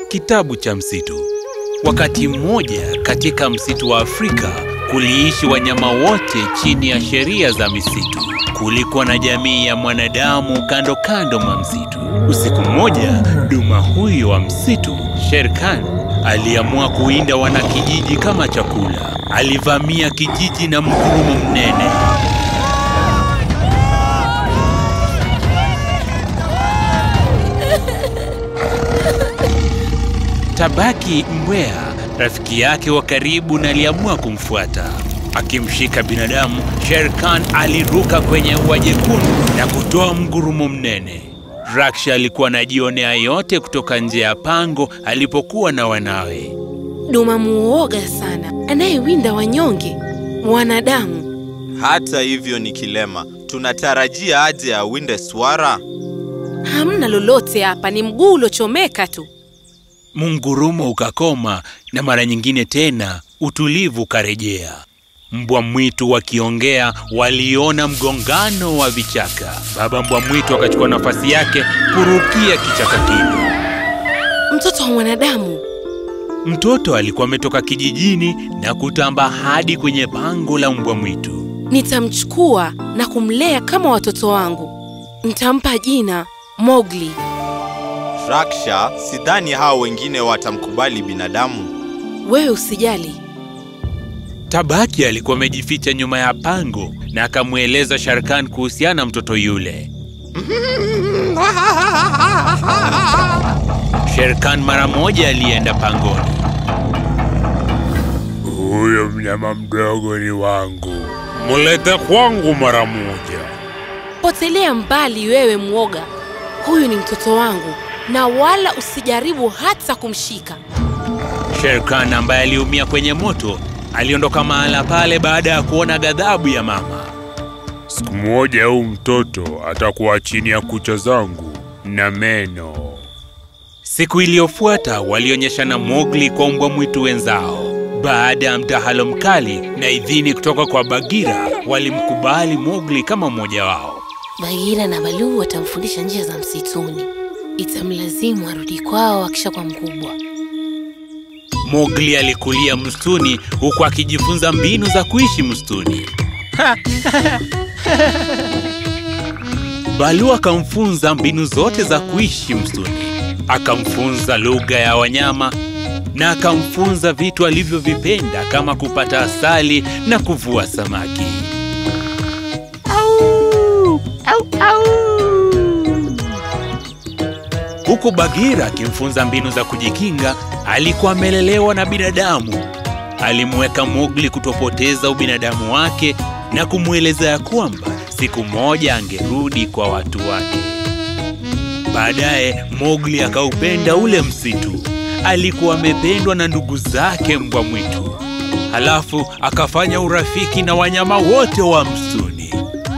Kitabu cha msitu. Wakati mmoja katika msitu wa Afrika kuliishi wanyama wote chini ya sheria za misitu. Kulikuwa na jamii ya mwanadamu kando kando mwa msitu. Usiku mmoja, duma huyo wa msitu, Shere Khan, aliamua kuwinda wanakijiji kama chakula. Alivamia kijiji na mgurumo mnene. Tabaki Mbweha, rafiki yake wa karibu, na aliamua kumfuata. Akimshika binadamu, Shere Khan aliruka kwenye ua jekundu na kutoa mgurumo mnene. Raksha alikuwa anajionea yote kutoka nje ya pango alipokuwa na wanawe. Duma muoga sana, anayewinda wanyonge wanadamu. Hata hivyo ni kilema. Tunatarajia aje awinde swara? Hamna lolote hapa, ni mguu uliochomeka tu. Mungurumo ukakoma na mara nyingine tena utulivu ukarejea. Mbwa mwitu wakiongea waliona mgongano wa vichaka. Baba mbwa mwitu akachukua nafasi yake kurukia kichaka kile. Mtoto wa mwanadamu, Mtoto alikuwa ametoka kijijini na kutamba hadi kwenye pango la mbwa mwitu. nitamchukua na kumlea kama watoto wangu. Nitampa jina Mowgli. Raksha, sidhani hao wengine watamkubali binadamu. Wewe usijali, Tabaki alikuwa amejificha nyuma ya pango na akamweleza Shere Khan kuhusiana na mtoto yule. Shere Khan mara moja alienda pangoni. Huyo mnyama mdogo ni wangu, mulete kwangu mara moja. potelea mbali wewe mwoga. Huyu ni mtoto wangu na wala usijaribu hata kumshika. Shere Khan ambaye aliumia kwenye moto aliondoka mahala pale baada ya kuona ghadhabu ya mama. Siku moja huu mtoto atakuwa chini ya kucha zangu na meno. Siku iliyofuata walionyeshana Mowgli kwa mbwa mwitu wenzao. Baada ya mdahalo mkali na idhini kutoka kwa Bagheera, walimkubali Mowgli kama mmoja wao. Bagheera na Baloo watamfundisha njia za msituni. Itamlazimu arudi kwao akishakuwa mkubwa. Mowgli alikulia msituni huku akijifunza mbinu za kuishi msituni. Baloo akamfunza mbinu zote za kuishi msituni. Akamfunza lugha ya wanyama na akamfunza vitu alivyovipenda kama kupata asali na kuvua samaki. Huku Bagheera akimfunza mbinu za kujikinga, alikuwa amelelewa na binadamu. Alimweka Mowgli kutopoteza ubinadamu wake na kumweleza ya kwamba siku moja angerudi kwa watu wake. Baadaye Mowgli akaupenda ule msitu. Alikuwa amependwa na ndugu zake mbwa mwitu. Halafu akafanya urafiki na wanyama wote wa msituni.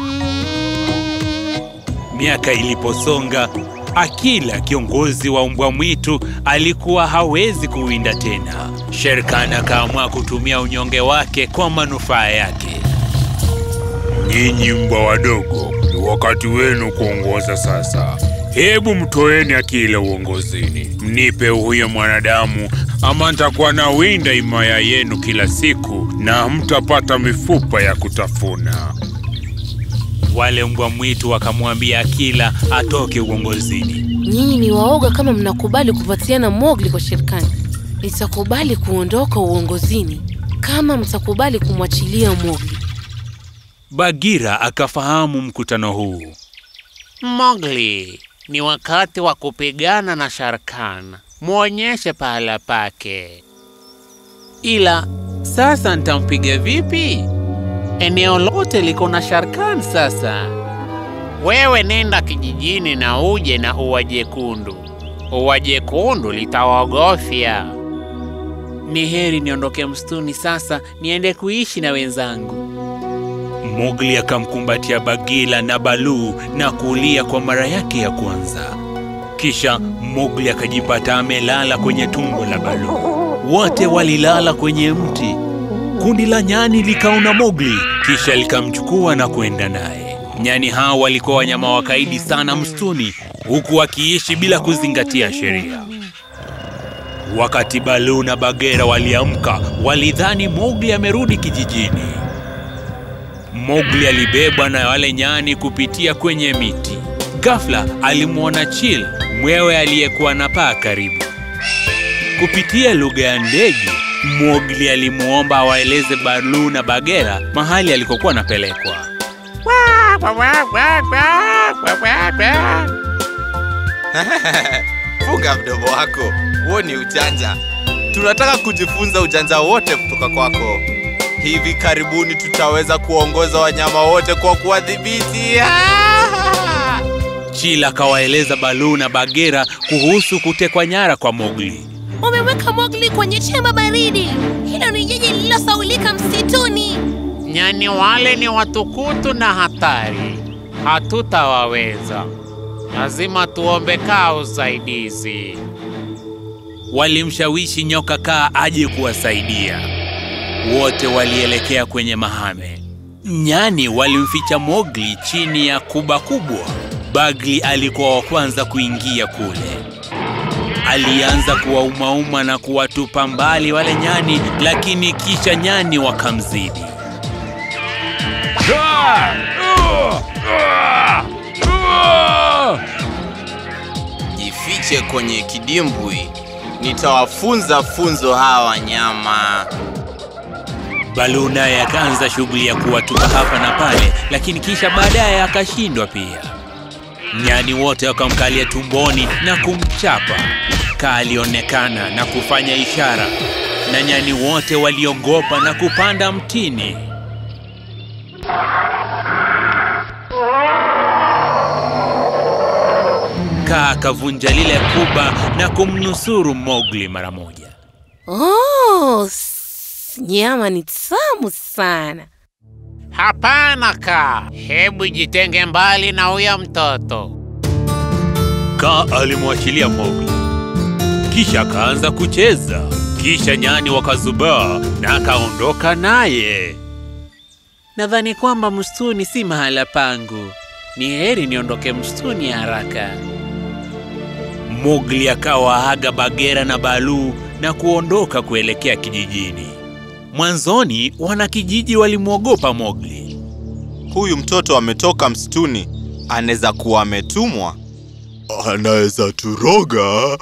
Miaka iliposonga, Akila kiongozi wa mbwa mwitu alikuwa hawezi kuwinda tena. Shere Khan akaamua kutumia unyonge wake kwa manufaa yake. Nyinyi mbwa wadogo, ni wakati wenu kuongoza sasa. Hebu mtoeni Akila uongozini, mnipe huyo mwanadamu, ama nitakuwa na winda himaya yenu kila siku na mtapata mifupa ya kutafuna. Wale mbwa mwitu wakamwambia Akila atoke uongozini. Nyinyi ni waoga kama mnakubali kupatiana Mowgli kwa Shere Khan. Nitakubali kuondoka uongozini kama mtakubali kumwachilia Mowgli. Bagheera akafahamu mkutano huu. Mowgli, ni wakati wa kupigana na Shere Khan. Mwonyeshe pahala pake. Ila sasa nitampiga vipi? Eneo lote liko na Shere Khan sasa. Wewe nenda kijijini na uje na ua jekundu. Ua jekundu litawaogofya. Ni heri niondoke msituni sasa, niende kuishi na wenzangu. Mowgli akamkumbatia Bagheera na Baloo na kulia kwa mara yake ya kwanza. Kisha Mowgli akajipata amelala kwenye tumbo la Baloo. Wote walilala kwenye mti. Kundi la nyani likaona Mowgli, kisha likamchukua na kwenda naye. Nyani hao walikuwa wanyama wakaidi sana msituni, huku wakiishi bila kuzingatia sheria. Wakati Baloo na Bagheera waliamka, walidhani Mowgli amerudi kijijini. Mowgli alibebwa na wale nyani kupitia kwenye miti. Ghafla alimwona Chil, mwewe aliyekuwa na paa karibu. Kupitia lugha ya ndege, Mowgli alimwomba awaeleze Baloo na Bagheera mahali alikokuwa anapelekwa. Funga mdomo wako, huo ni ujanja. Tunataka kujifunza ujanja wote kutoka kwako. Hivi karibuni tutaweza kuongoza wanyama wote kwa kuwadhibiti. Ah! Chil akawaeleza Baloo na Bagheera kuhusu kutekwa nyara kwa Mowgli. Wameweka Mowgli kwenye chemba baridi. Hilo ni jiji lililosaulika msituni. Nyani wale ni watukutu na hatari, hatutawaweza. Lazima tuombe kaa usaidizi. Walimshawishi nyoka kaa aje kuwasaidia. Wote walielekea kwenye mahame. Nyani walimficha Mowgli chini ya kuba kubwa. Bagli alikuwa wa kwanza kuingia kule. Alianza kuwaumauma na kuwatupa mbali wale nyani, lakini kisha nyani wakamzidi. Jifiche kwenye kidimbwi, nitawafunza funzo hawa wanyama. Baloo naye akaanza shughuli ya kuwatupa hapa na pale, lakini kisha baadaye akashindwa pia. Nyani wote wakamkalia tumboni na kumchapa. Kaa alionekana na kufanya ishara, na nyani wote waliogopa na kupanda mtini. Kaa akavunja lile kuba na kumnusuru Mowgli mara moja. Oh, s- nyama ni tamu sana. Hapana kaa, hebu jitenge mbali na huyo mtoto. Kaa alimwachilia Mowgli, kisha akaanza kucheza. Kisha nyani wakazubaa na akaondoka naye. Nadhani kwamba msituni si mahala pangu. Ni heri niondoke msituni haraka. Mowgli akawaaga Bagheera na Baloo na kuondoka kuelekea kijijini. Mwanzoni wanakijiji walimwogopa Mowgli. Huyu mtoto ametoka msituni, anaweza kuwa ametumwa. Anaweza turoga.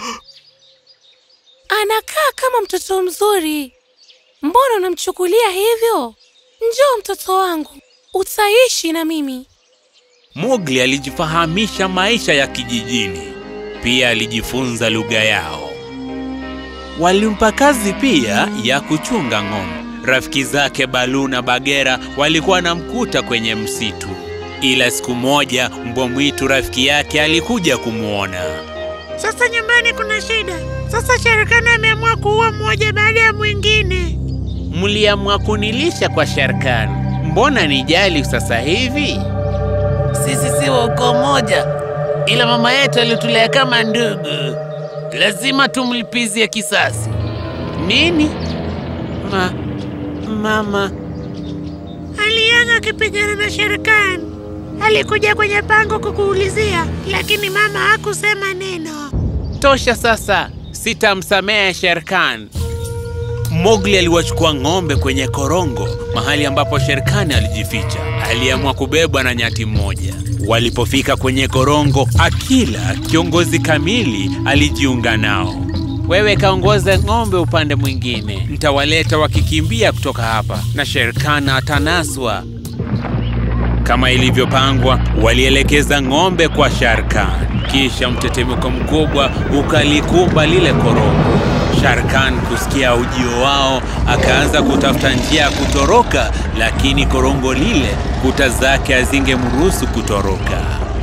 Anakaa kama mtoto mzuri. Mbona unamchukulia hivyo? Njoo mtoto wangu, utaishi na mimi. Mowgli alijifahamisha maisha ya kijijini, pia alijifunza lugha yao. Walimpa kazi pia ya kuchunga ng'ombe. Rafiki zake Baloo na Bagheera walikuwa namkuta kwenye msitu, ila siku moja mbwa mwitu rafiki yake alikuja kumwona. Sasa nyumbani kuna shida. Sasa Sharikani ameamua kuua mmoja baada ya mwingine. Mliamua kunilisha kwa Sharikani, mbona nijali sasa hivi? Sisi si wa ukoo moja, ila mama yetu alitulea kama ndugu. Lazima tumlipizie kisasi. Nini? Ma, mama alianga akipigana na Sharikani. Alikuja kwenye pango kukuulizia, lakini mama hakusema neno. Tosha sasa, sitamsamehe Sherkan. Mowgli aliwachukua ng'ombe kwenye korongo, mahali ambapo Sherkani alijificha. Aliamua kubebwa na nyati mmoja. Walipofika kwenye korongo, Akila, kiongozi kamili, alijiunga nao. Wewe kaongoze ng'ombe upande mwingine. Nitawaleta wakikimbia kutoka hapa na Sherkan atanaswa. Kama ilivyopangwa, walielekeza ng'ombe kwa Sharkan. Kisha mtetemeko mkubwa ukalikumba lile korongo. Sharkan kusikia ujio wao, akaanza kutafuta njia ya kutoroka, lakini korongo lile kuta zake hazingemruhusu kutoroka.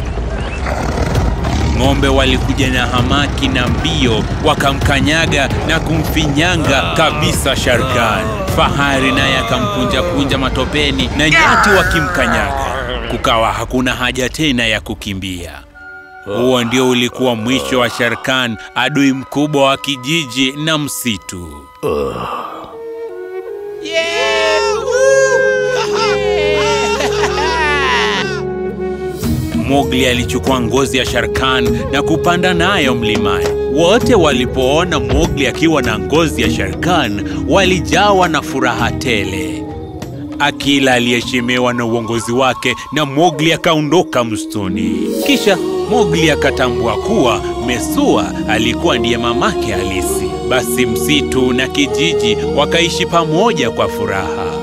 Ng'ombe walikuja na hamaki na mbio, wakamkanyaga na kumfinyanga kabisa Sharkan. Fahari naye akamkunja-kunja matopeni na nyati wakimkanyaga. Kukawa hakuna haja tena ya kukimbia. Huo ndio ulikuwa mwisho wa Sharkan, adui mkubwa wa kijiji na msitu. Mowgli alichukua ngozi ya Sharkan na kupanda nayo mlimani. Wote walipoona Mowgli akiwa na ngozi ya Shere Khan walijawa na furaha tele. Akila aliheshimiwa na uongozi wake na Mowgli akaondoka msituni. Kisha Mowgli akatambua kuwa Mesua alikuwa ndiye mamake halisi. Basi msitu na kijiji wakaishi pamoja kwa furaha.